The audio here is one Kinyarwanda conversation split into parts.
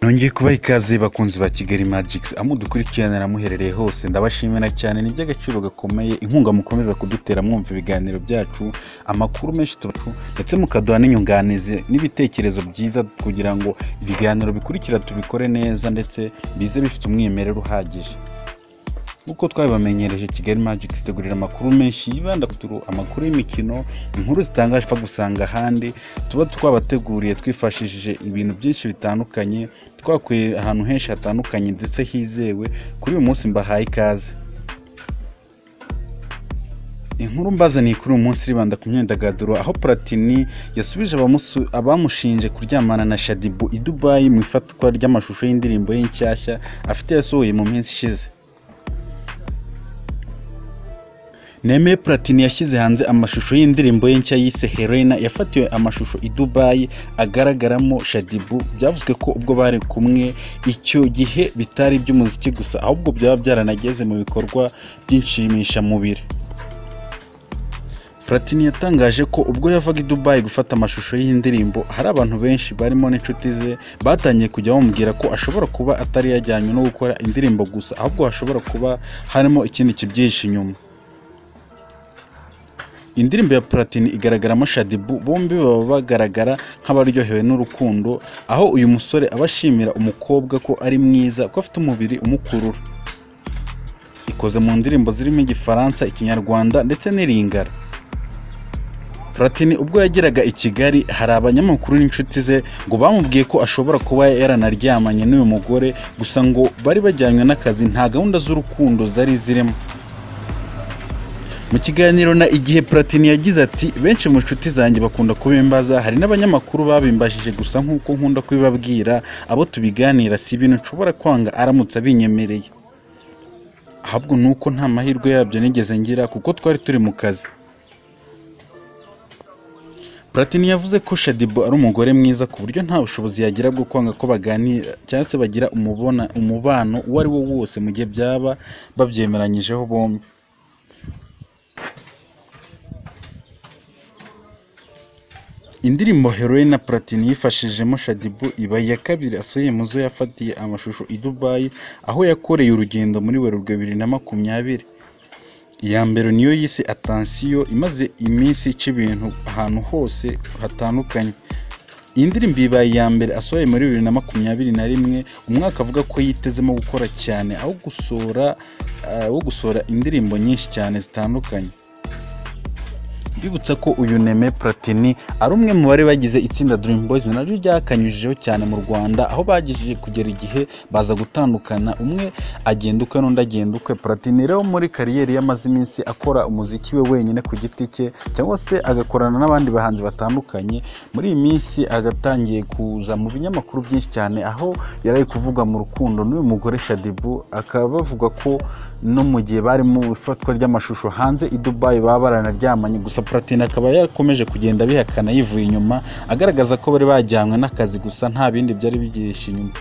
Nongeye kubaha ikaze bakunzi ba Kigali Magic aho dukurikirana muherereye hose ndabashimira cyane ni iby'agaciro gakomeye inkunga mukomeza kudutera mwumva ibiganiro byacu amakuru menshi tubacu ndetse mukaduha n'inyunganizi n'ibitekerezo byiza kugira ngo ibiganiro bikurikira tubikore neza ndetse bize bifite umwimerere uhagije nk'uko twabibamenyereje kigali magic tutegurira amakuru menshi yibanda ku turu amakuru y'imikino inkuru zitangaje upfa gusanga ahandi tuba twabateguriye twifashishije ibintu byinshi bitandukanye twakuye ahantu henshi hatandukanye ndetse hizewe kuri uyu munsi mbahaye ikaze inkuru mbazaniye kuri uyu munsi ribanda ku myidagaduro aho platini yasubije abamusu- abamushinje kuryamana na shadibu i dubayi mu ifatwa ry'amashusho y'indirimbo ye nshyashya afite yasohoye mu minsi ishize Nemeye Platini yashyize hanze amashusho y'indirimbo ye nshya yise Helena yafatiwe amashusho i Dubai agaragaramo Shadibu byavuzwe ko ubwo bari kumwe icyo gihe bitari iby'umuziki gusa ahubwo byaba byaranageze mu bikorwa by'inshimishamubiri Platini yatangaje ko ubwo yavaga i Dubai gufata amashusho y'indirimbo hari abantu benshi barimo n'inshuti ze batangiye kujya bamubwira ko ashobora kuba atari yajyanywe no gukora indirimbo gusa ahubwo hashobora kuba harimo ikindi kibyihishe inyuma indirimbo ya platini igaragaramo shadibu bombi baba bagaragara nk'abaryohewe n'urukundo aho uyu musore aba ashimira umukobwa ko ari mwiza ko afite umubiri umukurura ikoze mu ndirimbo zirimo igifaransa ikinyarwanda ndetse n'iringara platini ubwo yageraga i kigali hari abanyamakuru n'inshuti ze ngo bamubwiye ko ashobora kuba yaranaryamanye n'uyu mugore gusa ngo bari bajyanywe n'akazi nta gahunda z'urukundo zari zirimo mu kiganiro na igihe platini yagize ati benshi mu nshuti zanjye bakunda kubimbaza hari n'abanyamakuru babimbajije gusa nk'uko nkunda kubibabwira abo tubiganira si ibintu nshobora kwanga aramutse abinyemereye ahubwo ni uko nta mahirwe yabyo nigeze ngira kuko twari turi mu kazi platini yavuze ko shadibu ari umugore mwiza ku buryo nta bushobozi yagira bwo kwanga ko baganira cyangwa se bagira umubona umubano uwo ari wo wose mu gihe byaba babyemeranyijeho bombi indirimbo Helena Platini yifashijemo Shadibu iba iya kabiri asuye mu zo yafatiye amashusho i Dubai aho yakoreye urugendo muri Werurwe bibiri na makumyabiri iya mbere niyo yise atansiyo imaze iminsi ica ibintu ahantu hose hatandukanye iyi ndirimbo ibaye iya mbere asohoye muri bibiri na makumyabiri na rimwe umwaka avuga ko yitezemo gukora cyane aho gusohora ah, wo gusohora indirimbo nyinshi cyane zitandukanye mbibutsa ko uyu Neme Platini ari umwe mu bari bagize itsinda Dream Boys naryo ryakanyujijeho cyane mu Rwanda aho bagejeje kugera igihe baza gutandukana umwe agenda ukwe n'undi agenda ukwe Platini rero muri kariyeri yamaze iminsi akora umuziki we wenyine ku giti cye cyangwa se agakorana n'abandi bahanzi batandukanye muri iyi minsi agatangiye kuza mu binyamakuru byinshi cyane aho yari ari kuvuga mu rukundo n'uyu mugore Shadibu akaba bavuga ko no mu gihe bari mu ifatwa ry'amashusho hanze i Dubai baba baranaryamanye gusa Platini akaba yakomeje kugenda abihakana yivuye inyuma agaragaza ko bari bajyanywe n'akazi gusa nta bindi byari bigihishe inyuma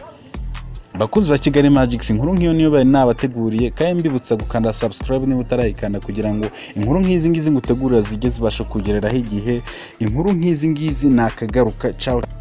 bakunzi ba kigali magic inkuru nk'iyo niyo bari nabateguriye kandi mbibutsa gukanda subscribe niba utarayikanda kugira ngo inkuru nk'izi ngizi ngutegurira zijye zibasha kugereraho igihe inkuru nk'izi ngizi ni akagaruka ciao